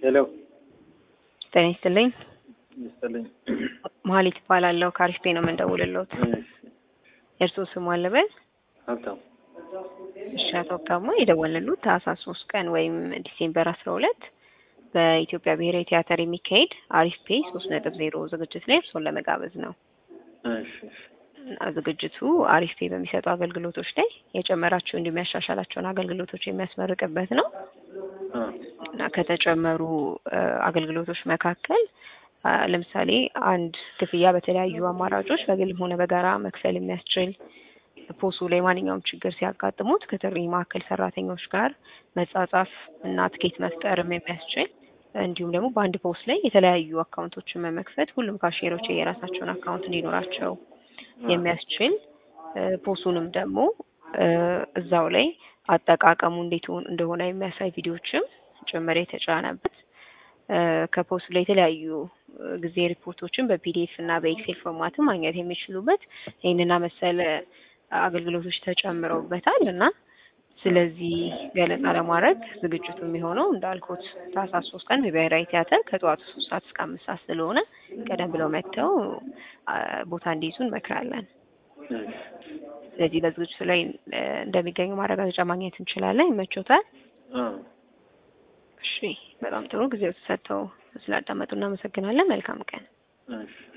ሄሎ ጤና ይስጥልኝ። ይስጥልኝ። መሀሌት እባላለሁ ከአሪፍ ቤት ነው የምንደውልልዎት። የእርስዎ ስሙ አለበል? ሀብታም እሺ አቶ ሀብታሙ የደወልንልዎት ታህሳስ ሶስት ቀን ወይም ዲሴምበር አስራ ሁለት በኢትዮጵያ ብሔራዊ ቲያትር የሚካሄድ አሪፍ ፔ ሶስት ነጥብ ዜሮ ዝግጅት ላይ እርስዎን ለመጋበዝ ነው። እሺ እሺ እና ዝግጅቱ አሪፍ ፔ በሚሰጡ አገልግሎቶች ላይ የጨመራቸው እንዲሁም ያሻሻላቸውን አገልግሎቶች የሚያስመርቅበት ነው አ እና ከተጨመሩ እ አገልግሎቶች መካከል አ ለምሳሌ አንድ ክፍያ በተለያዩ አማራጮች በግልም ሆነ በጋራ መክፈል የሚያስችል ፖሱ ላይ ማንኛውም ችግር ሲያጋጥሙት ከጥሪ ማዕከል ሰራተኞች ጋር መጻጻፍ እና ትኬት መፍጠርም የሚያስችል እንዲሁም ደግሞ በአንድ ፖስ ላይ የተለያዩ አካውንቶችን መመክፈት ሁሉም ካሽየሮች የራሳቸውን አካውንት እንዲኖራቸው የሚያስችል እ ፖሱንም ደግሞ እ እዛው ላይ አጠቃቀሙ እንዴት ሆን- እንደሆነ የሚያሳይ ቪዲዮዎችም ጭምር የተጫነበት እ ከፖሱ ላይ የተለያዩ እ ጊዜ ሪፖርቶችን በፒዲኤፍ እና በኤክሴል ፎርማትም ማግኘት የሚችሉበት ይህንና መሰል አገልግሎቶች ተጨምረውበታል እና ስለዚህ ገለጻ ለማድረግ ዝግጅቱ የሚሆነው እንዳልኩት ታህሳስ ሶስት ቀን በብሔራዊ ቲያትር ከጠዋቱ ሶስት ሰዓት እስከ አምስት ሰዓት ስለሆነ ቀደም ብለው መጥተው አ ቦታ እንዲይዙ እንመክራለን። ስለዚህ በዝግጅቱ ላይ እ እንደሚገኙ ማረጋገጫ ማግኘት እንችላለን። ይመቾታል? አ እሺ፣ በጣም ጥሩ ጊዜው ተሰጥተው ስላዳመጡ እናመሰግናለን። መልካም ቀን። እሺ